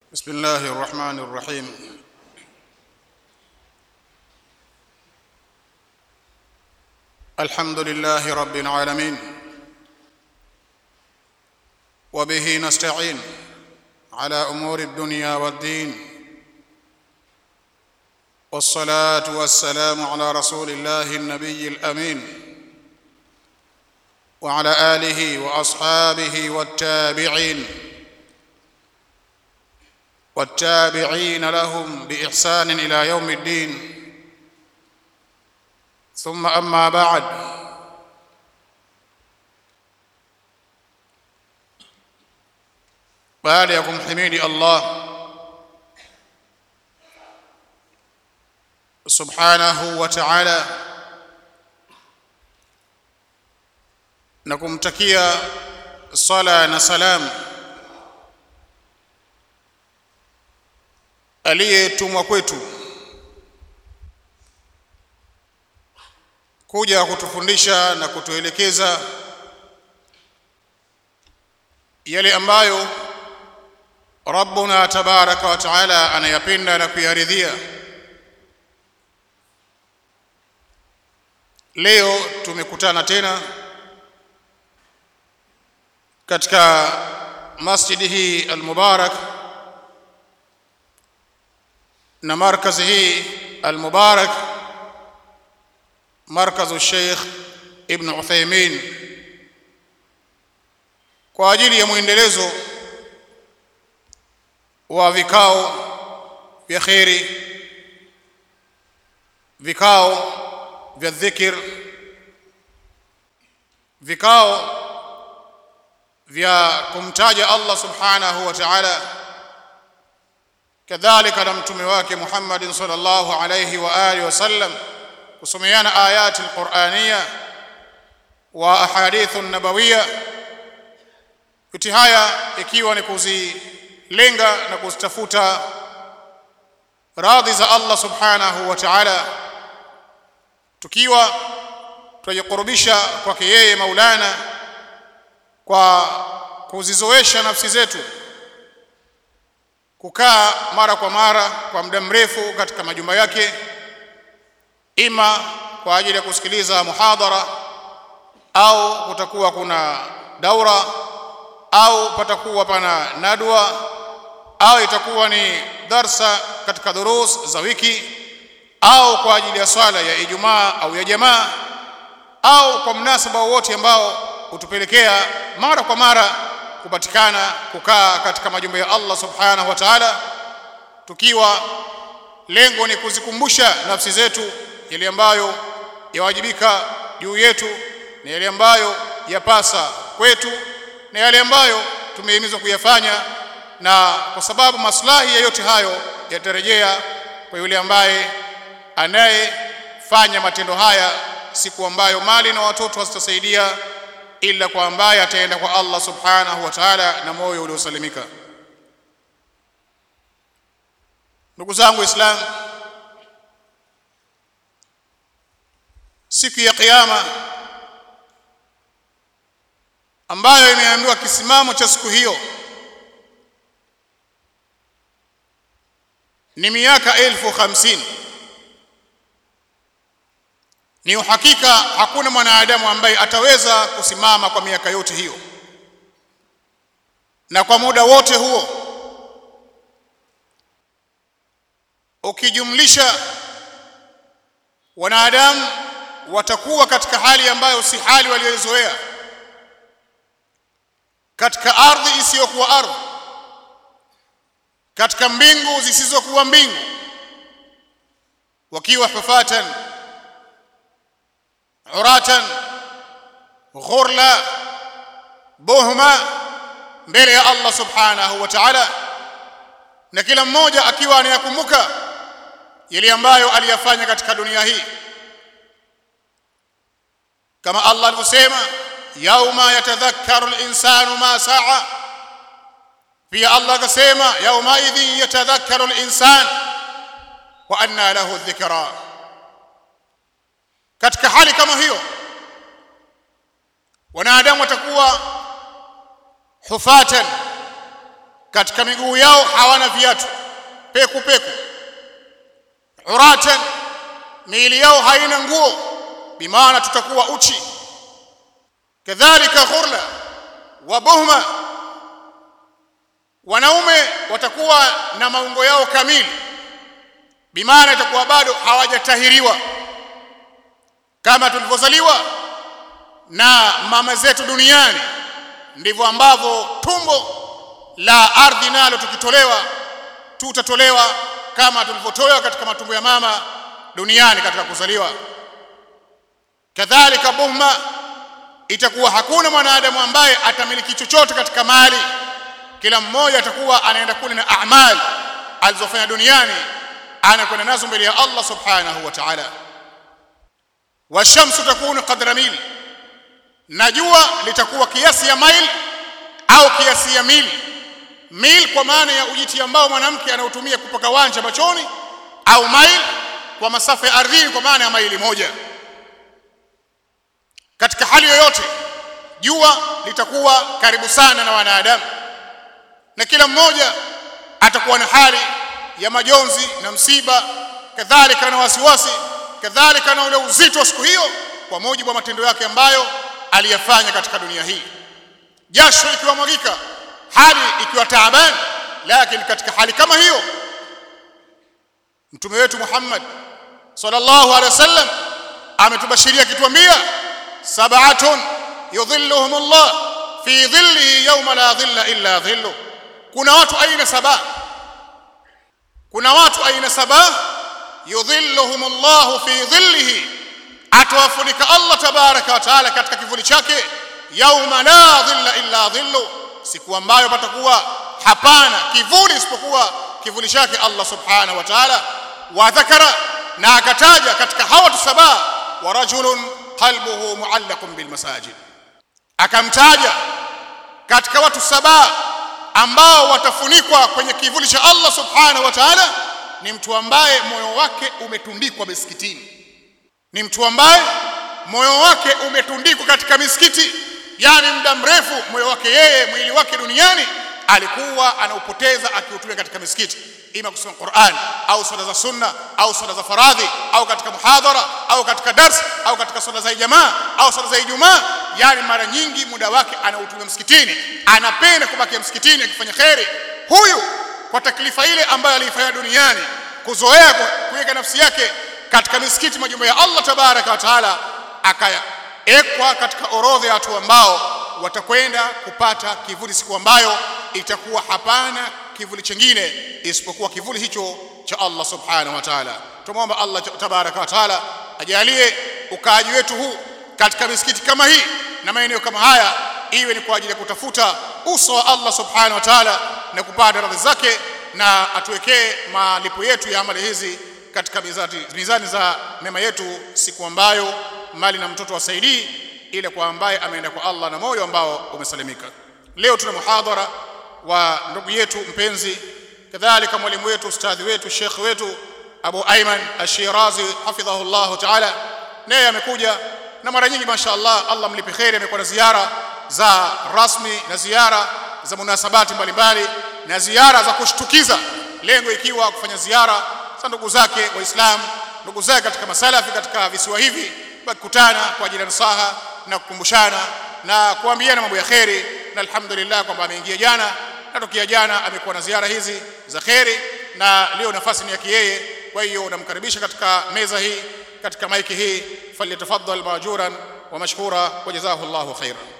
بسم الله الرحمن الرحيم الحمد لله رب العالمين وبه نستعين على امور الدنيا والدين والصلاه والسلام على رسول الله النبي الامين وعلى اله واصحابه والتابعين والتابعين لهم باحسان الى يوم الدين ثم اما بعد baada ya kumhimidi Allah subhanahu wa ta'ala na kumtakia sala na salam aliyetumwa kwetu kuja kutufundisha na kutuelekeza yale ambayo Rabbuna tabaraka wa taala anayapenda na kuyaridhia. Leo tumekutana tena katika masjidi hii almubarak na markazi hii almubarak markazu Sheikh Ibn Uthaymeen kwa ajili ya mwendelezo wa vikao vya kheri, vikao vya dhikr, vikao vya kumtaja Allah subhanahu wa ta'ala, kadhalika na mtume wake Muhammad sallallahu alayhi wa alihi wasallam, kusomeana ayati alqur'aniya wa ahadithu nabawiya, yote haya ikiwa ni kuzi lenga na kuzitafuta radhi za Allah subhanahu wa ta'ala, tukiwa tunajikurubisha kwake yeye Maulana kwa kuzizoesha nafsi zetu kukaa mara kwa mara kwa muda mrefu katika majumba yake, ima kwa ajili ya kusikiliza muhadhara au kutakuwa kuna daura au patakuwa pana nadwa au itakuwa ni darsa katika durus za wiki au kwa ajili ya swala ya Ijumaa au ya jamaa au kwa mnasaba wowote ambao hutupelekea mara kwa mara kupatikana kukaa katika majumba ya Allah subhanahu wa ta'ala, tukiwa lengo ni kuzikumbusha nafsi zetu yale ambayo yawajibika juu yetu na yale ambayo yapasa kwetu na yale ambayo tumehimizwa kuyafanya na kwa sababu maslahi ya yote hayo yatarejea kwa yule ambaye anayefanya matendo haya siku ambayo mali na watoto hazitasaidia ila kwa ambaye ataenda kwa Allah subhanahu wa ta'ala na moyo uliosalimika. Ndugu zangu Waislamu, siku ya Kiyama ambayo imeambiwa kisimamo cha siku hiyo ni miaka elfu hamsini. Ni uhakika hakuna mwanadamu ambaye ataweza kusimama kwa miaka yote hiyo, na kwa muda wote huo ukijumlisha, wanadamu watakuwa katika hali ambayo si hali walioizoea, katika ardhi isiyokuwa ardhi katika mbingu zisizokuwa mbingu, wakiwa hufatan uratan ghurla buhma mbele ya Allah subhanahu wa ta'ala, na kila mmoja akiwa anayakumbuka yale ambayo aliyafanya katika dunia hii, kama Allah alivyosema, yauma yatadhakkaru al-insanu ma saa pia Allah akasema yaumaidhin yatadhakkaru al-insan wa anna lahu dhikra. Katika hali kama hiyo, wanadamu watakuwa hufatan katika miguu yao hawana viatu peku peku uratan miili yao haina nguo bimaana tutakuwa uchi kadhalika ghurla wa buhma wanaume watakuwa na maungo yao kamili bimaana itakuwa bado hawajatahiriwa kama tulivyozaliwa na mama zetu duniani ndivyo ambavyo tumbo la ardhi nalo tukitolewa tutatolewa kama tulivyotolewa katika matumbo ya mama duniani katika kuzaliwa kadhalika buhma itakuwa hakuna mwanadamu ambaye atamiliki chochote katika mali kila mmoja atakuwa anaenda kule na amali alizofanya duniani anakwenda nazo mbele ya Allah subhanahu wa ta'ala washamsu takunu qadra mil na jua litakuwa kiasi ya mail au kiasi ya mil mil kwa maana ya ujiti ambao mwanamke anautumia kupaka wanja machoni au mail kwa masafa ya ardhini kwa maana ya maili moja katika hali yoyote jua litakuwa karibu sana na wanadamu na kila mmoja atakuwa na hali ya majonzi na msiba kadhalika na wasiwasi kadhalika na ule uzito wa siku hiyo kwa mujibu wa matendo yake ambayo aliyafanya katika dunia hii jasho ikiwa mwagika hali ikiwa taabani lakini katika hali kama hiyo mtume wetu Muhammad sallallahu alaihi wasallam ametubashiria kituambia sab'atun yudhilluhum Allah fi dhillihi yawma la dhilla illa dhillu kuna watu aina saba kuna watu aina saba yudhilluhum Allah fi dhillihi atawafunika Allah tabaraka wa taala katika kivuli chake yawma la dhilla illa dhillu siku ambayo patakuwa hapana kivuli isipokuwa kivuli chake Allah subhanahu wa ta'ala wa dhakara na akataja katika hawa watu saba wa rajulun qalbuhu muallaqun bil masajid akamtaja katika watu saba ambao watafunikwa kwenye kivuli cha Allah subhanahu wa ta'ala ni mtu ambaye moyo wake umetundikwa misikitini ni mtu ambaye moyo wake umetundikwa katika misikiti yani muda mrefu moyo wake yeye mwili wake duniani alikuwa anaupoteza akiutumia katika misikiti ima kusoma Qur'an au swala za sunna au swala za faradhi au katika muhadhara au katika dars au katika swala za jamaa au swala za Ijumaa yani mara nyingi muda wake anautumia msikitini anapenda kubaki msikitini akifanya kheri huyu kwa taklifa ile ambayo aliifanya duniani kuzoea kuweka nafsi yake katika misikiti majumba ya Allah tabaraka wa taala akaekwa katika orodha ya watu ambao watakwenda kupata kivuli siku ambayo itakuwa hapana kivuli chingine isipokuwa kivuli hicho cha Allah subhanahu wa ta'ala tumwomba Allah tabaraka wa taala ajalie ukaaji wetu huu katika misikiti kama hii na maeneo kama haya iwe ni kwa ajili ya kutafuta uso wa Allah subhanahu wa ta'ala na kupata radhi zake na atuwekee malipo yetu ya amali hizi katika mizani, mizani za mema yetu siku ambayo mali na mtoto wasaidii ile kwa ambaye ameenda kwa Allah na moyo ambao umesalimika leo tuna muhadhara wa ndugu yetu mpenzi kadhalika mwalimu wetu ustadhi wetu shekh wetu Abu Ayman Ash-Shirazi hafidhahu Allah ta'ala naye amekuja na mara nyingi mashaallah Allah mlipe kheri amekuwa na ziara za rasmi na ziara za munasabati mbalimbali na ziara za kushtukiza lengo ikiwa kufanya ziara za ndugu zake waislamu ndugu zake katika masalafi katika visiwa hivi wakikutana kwa ajili ya nasaha na kukumbushana na kuambiana mambo ya kheri na alhamdulillah kwamba ameingia jana na tokea jana amekuwa na ziara hizi za kheri na leo nafasi ni yake yeye kwa hiyo namkaribisha katika meza hii katika maiki hii falyatafaddal majuran wa mashkura wa jazahu Allahu khairan